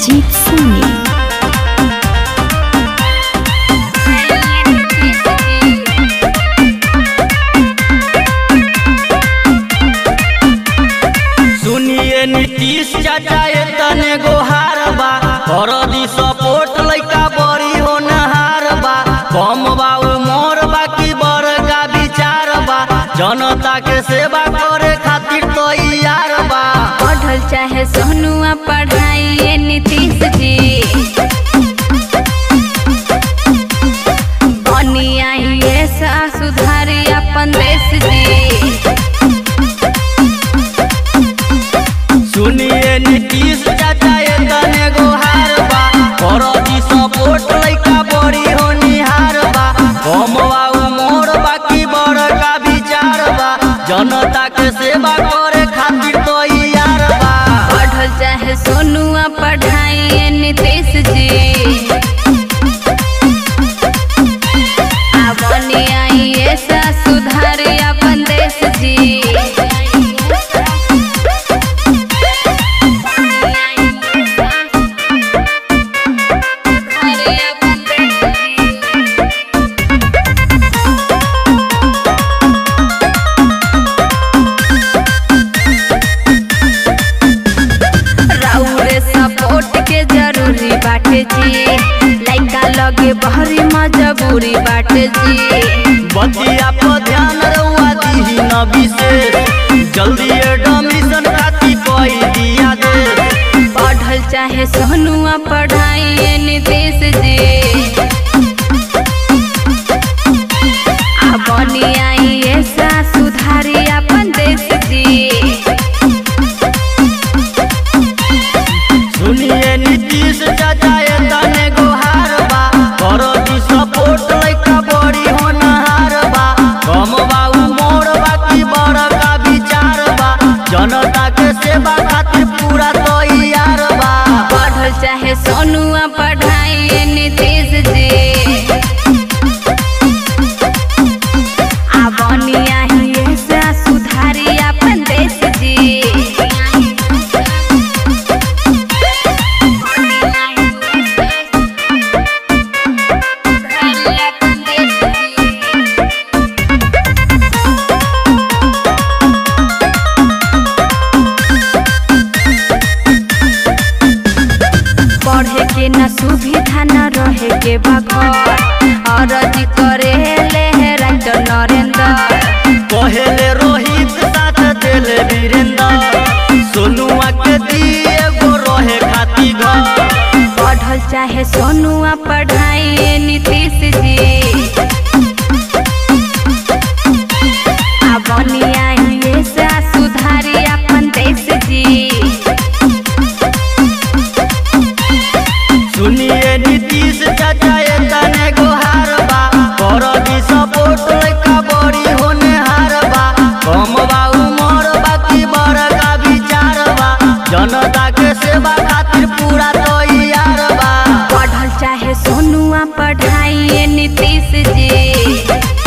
अजीत सोनी सुनिए नीतीश चाचा ये तने गोहार बा कर दी सपोर्ट लइका बड़ी होनहार बा कम बा उमर बा की बड़का विचार बा जनता के सेवा करे खातिर तैयार बा पढ़ल चाहे सोनुआ पढ़ाई नीतीश जी बनी आई ऐसा सुधारी अपन देश जी सुनिए नीतीश चाचा ये तने गोहार बा कर दी सपोर्ट लइका बड़ी होनहार बा कम बा उमर बा की बड़का विचार बा जनता के सेवा करे खातिर तैयार बा पढ़ल चाहे सोनुआ पढ़ाई नीतीश जी आ बनी आई ऐसा सुधारी अपन देश जी राउरे सपोर्ट के जरूरी बाटे जी लइका लगे बहरी मजबूरी बाटे जी बतिया पर ध्यान रहुआ दीही न विशेष जल्दी एडमिशन खातिर कोई दिया दे पढ़ल चाहे सोनुआ पढ़ाई नीतीश जी आ बनी आई ऐसा सुधारी अपन देश जी सुनिए नीतीश चाचा ये तने गोहार बा करो दी सपोर्ट लइका बड़ी होनहार बा कम बा उमर बा की बड़का विचार बा जनता के सेवा खातिर पूरा तैयार बा पढ़ल चाहे सोनुआ पढ़ाई नीतीश जी आ बनी आई ऐसा सुधारी अपन देश जी पढ़े के न सुविधा न रहे के बघर अरजी करे ले है राइटर नरेंद्र पहले रोहित साथ देले वीरेंद्र सोनुआ के दिए गो रहे खाती घर पढ़ल चाहे सोनुआ पढ़ाई नीतीश जी आ बनी आई ऐसा सुधारी अपन देश जी सुनिए नीतीश चाचा ये तने गोहार बा कर दी सपोर्ट लइका बड़ी होनहार बा कम बा उमर बा की बड़का विचार बा जनता के सेवा खातिर पूरा तैयार बा पढ़ल चाहे सोनुआ पढ़ाई नीतीश जी